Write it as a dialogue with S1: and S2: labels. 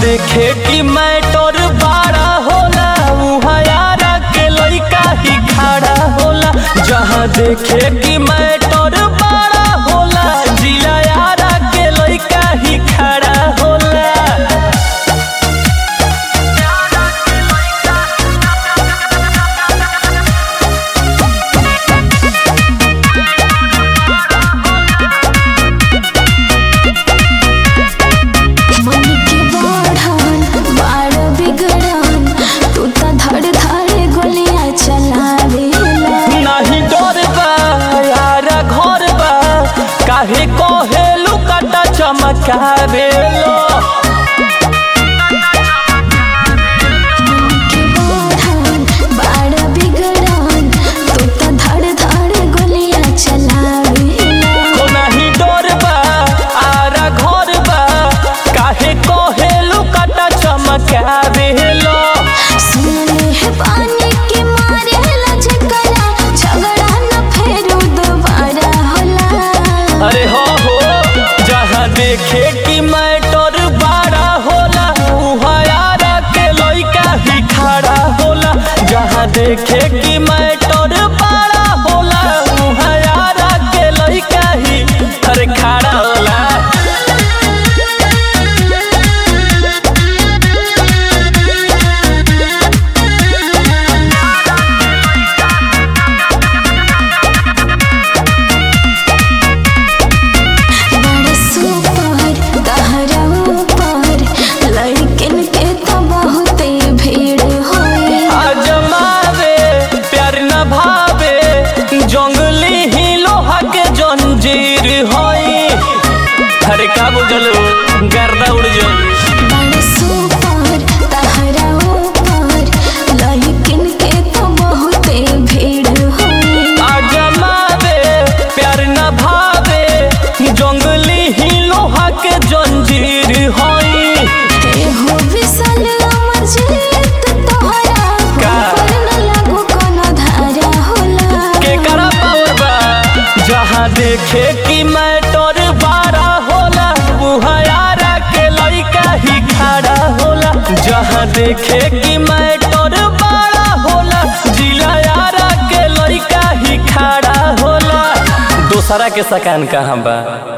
S1: देखे कि मैटर बड़ा होला उहाँ यारा के लइका ही खड़ा होला जहाँ देखे कि मैटर बड़ा होला जिला यारा के लइका ही खड़ा होला
S2: मन के बढ़न बाड़ बिगड़न तू त धड़ धड़ गोलियां चलावेला
S1: नहीं डर बा यारा घर बा काहे कहेलू काटा चमकावेलो
S2: मन के बढ़न बाड़ बिगड़न तू त धड़ धड़ गोलियां चलावेला
S1: को नहीं डर बा आरा घर बा काहे कहेलू काटा चमकावेलो
S2: सुनले है पानी के मारे लजकरा झगड़ा न फेरू दोबारा होला
S1: अरे हो हो जहाँ देखे कि मैटर बड़ा होला उहाँ यारा के लइका ही खड़ा होला जहाँ देखे कि मैटर बड़ा होला उहाँ यारा के लइका ही अरे खड़ा होला
S2: बड़ सुपर दहरा ऊपर लड़किन के तो बहुते भीड़ होए
S1: आजमावे प्यार न भावे जंगली ही लोहा के जंजीर होई अरे का बुझलो गर्दा उड़ जाई
S2: बड़ सुपर दहरा ऊपर लड़किन के तो बहुते भीड़ होए
S1: आजमावे प्यार न भावे जंगली ही लोहा के जंजीर होई
S2: एहो विशाल अमर जीत तोहरा
S1: का?
S2: ऊपर न लागू कोनो धारा होला
S1: के करा पावर बा जहाँ देखे कि मैटर बारा होला उहाँ यारा के लइका ही खड़ा होला जहाँ देखे कि मैटर बड़ा होला जिला यारा के लइका ही खड़ा होला दोसरा के सकान कहाँ बा